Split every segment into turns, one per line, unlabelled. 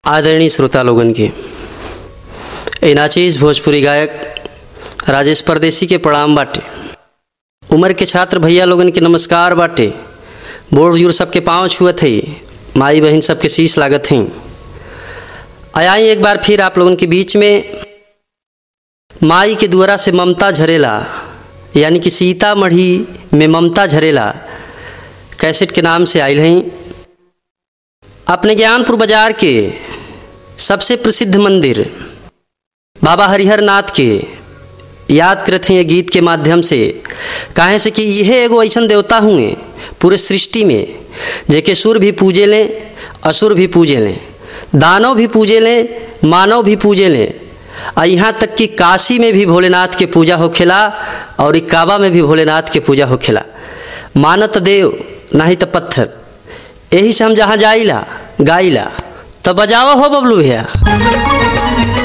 आदरणीय श्रोता लोगन के ए नाचीज भोजपुरी गायक राजेश परदेसी के प्रणाम बाटे उम्र के छात्र भैया लोगन के नमस्कार बाटे बूढ़ बुजुर्ग सबके पाँव छुअत है माई बहन सबके शीश लागत हैं आयाई एक बार फिर आप लोगन के बीच में माई के द्वारा से ममता झरेला यानी कि सीतामढ़ी में ममता झरेला कैसेट के नाम से आयल हैं अपने ज्ञानपुर बाजार के सबसे प्रसिद्ध मंदिर बाबा हरिहर नाथ के याद करते हैं गीत के माध्यम से काहे से कि यह एगो ऐसा देवता हुए पूरे सृष्टि में जेके सुर भी पूजे लें असुर भी पूजे लें दानव भी पूजे लें मानव भी पूजे लें और यहाँ तक कि काशी में भी भोलेनाथ के पूजा होखेला और ई काबा में भी भोलेनाथ के पूजा होखेला मानत देव नहीं तो पत्थर यही से हम जहाँ जाइला गाइला तो बजावा हो बबलू भैया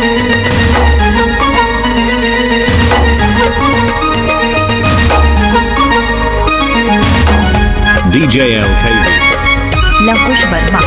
DJ LKB.
लवकुश वर्मा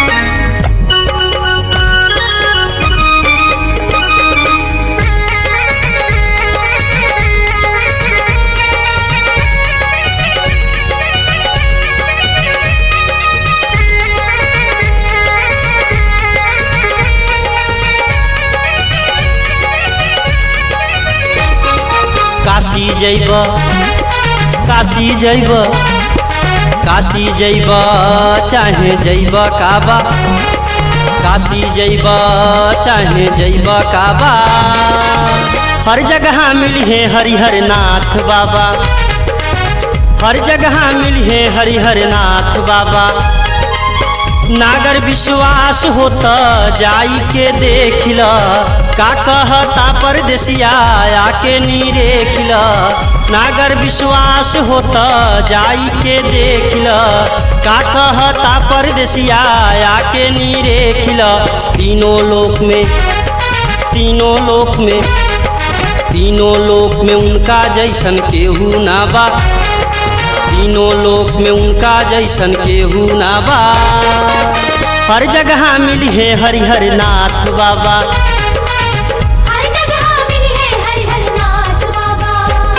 काशी जैब काशी जैब काशी जैब चाहे जैब काबा काशी जैब चाहे जैब काबा हर जगह मिली है हरिहर नाथ बाबा हर जगह मिली है हरिहर नाथ बाबा नागर विश्वास होत जाई के देख ल का कहता परदेसिया आके निरेख ल नागर विश्वास होत जाई के देख ल का कहता परदेसिया आके निरेख ल तीनों लोक में तीनों लोक में तीनों लोक में उनका जैसन केहू ना बा तीनों लोक में उनका जैसन केहू ना बा हर जगह मिली है हरिहर नाथ बाबा
हर जगह मिली है हरिहर नाथ बाबा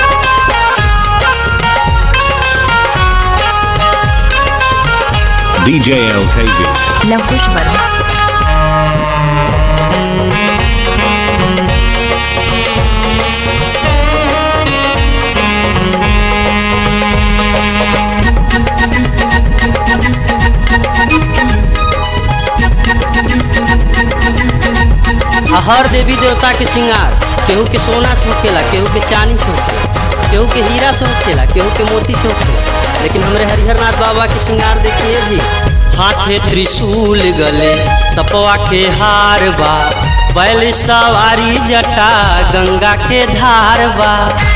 DJ LKB.
लवकुश वर्मा
आ हर देवी देवता के श्रृंगार केहू के सोना से होखेला केहू के चांदी से होखेला केहू के हीरा से होखेला केहू के मोती से होखेला लेकिन हमारे हरिहर नाथ बाबा के श्रृंगार देखिए जी हाथे त्रिशूल गले सपवा के हार बा बैल सवारी जटा गंगा के धार बा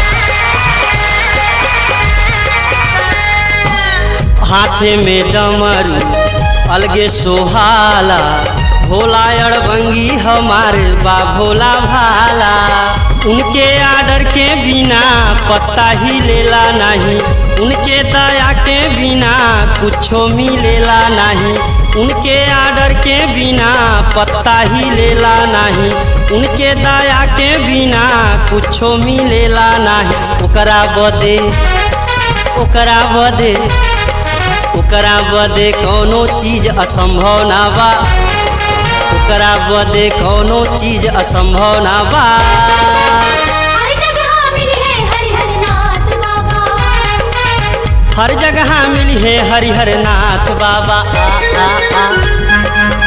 हाथे में डमरू अलगे सोहाला भोला अड़बंगी हमारे बा भोला भाला उनके आर्डर के बिना पत्ता ही लेला नहीं उनके दया के बिना कुछो मिलेला नहीं उनके आर्डर के बिना पत्ता ही लेला नहीं उनके दया के बिना कुछो मिलेला नहीं ओकरा बदे ओकरा बदे ओकरा बदे कौनो चीज असंभव ना बा ओकरा बदे कौनो चीज असंभव ना बा
हर जगह मिली है हरिहर नाथ बाबा
हर जगह मिली है हरिहर नाथ बाबा आ, आ, आ।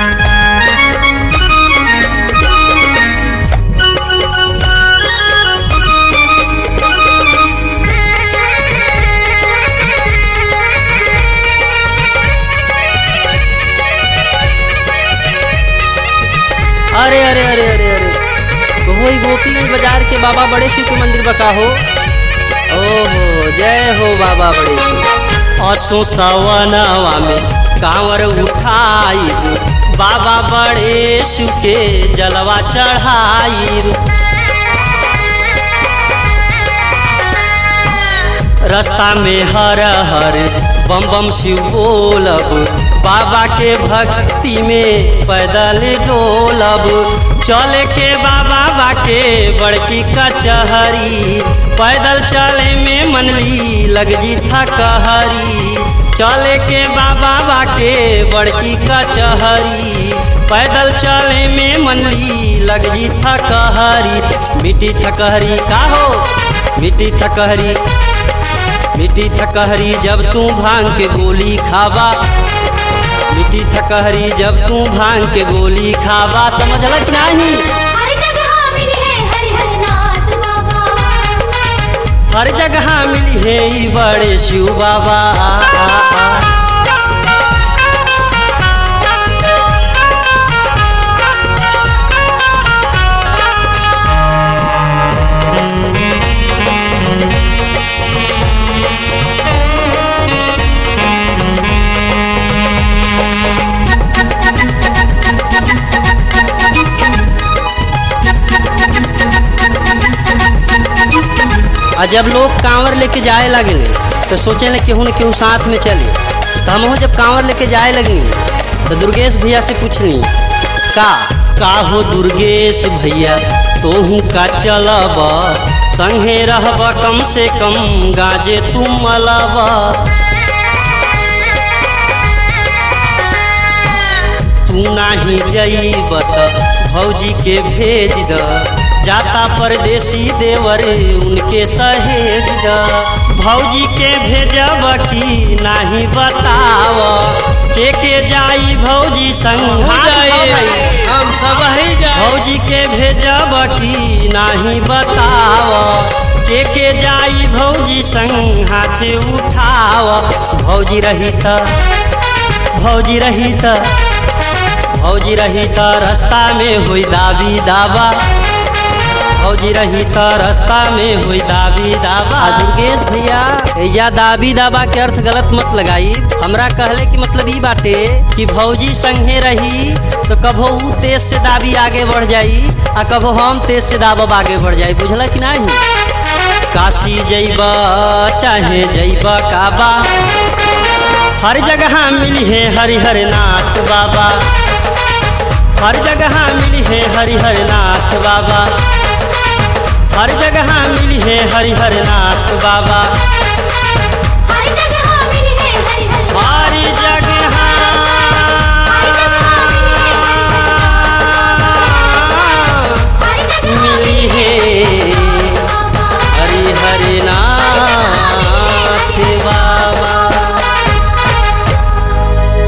अरे अरे अरे अरे अरे वही गोपीगंज बाजार के बाबा बड़े शिव के मंदिर बका हो ओहो जय हो बाबा बड़े शिव असो सवनवा में कांवर उठाई बाबा बड़े शिव के जलवा चढ़ाई रास्ता में हर हर बम बम शिव बोलब बाबा के भक्ति में पैदल डोलब चले के बाबा बाके बड़की कचहरी पैदल चले में मनली लग जी था कहरी चले के बाबा बाके बड़की कचहरी पैदल चले में मनली लग जी था कहरी मिट्टी थकहरी का हो मिट्टी थकहरी मिट्टी थकहरी जब तू भांग के गोली खावा मिट्टी थकहरी जब तू भांग के गोली खावा समझल कि नहीं
हर जगह मिली है हरि हर नाथ बाबा
हर जगह मिली है ई बड़े शिव बाबा आ जब लोग कांवर लेके जाए लगे तो सोचे ले केहू न केहू साथ में चले तो हम जब कांवर लेके जाए लगनी तो दुर्गेश भैया से पूछनी का का हो दुर्गेश भैया तोहू का चलब संगे रहब कम से कम गाजे तू मलब तू नाही जईब त भौजी के भेज द जाता परदेसी देवर उनके सहेज द भौजी के भेजब की नाही बताव के के जाई भौजी संग
हम सब ही जाए
भौजी के भेजब की नाही बताव के के जाई भौजी संग हाथ उठाव भौजी रही त भौजी रही त भौजी रही त रास्ता में हुई दाबी दावा भौजी रही त रास्ता में हुई दाबी दावा दुर्गेश भैया एजा दाबी दावा के अर्थ गलत मत लगाई हमरा कहले कि मतलब ई बाटे कि भौजी संगे रही तो कभो ऊ तेज से दाबी आगे बढ़ जाई आ कभो हम तेज से दाबब आगे बढ़ जाई बुझल कि नहीं काशी जइब चाहे जइब काबा हर जगह मिली है हरिहर नाथ बाबा हर जगह मिली है हरिहर नाथ बाबा हर जगह मिली है हरिहर नाथ बाबा
हर जगह मिली है हरि हर
वाह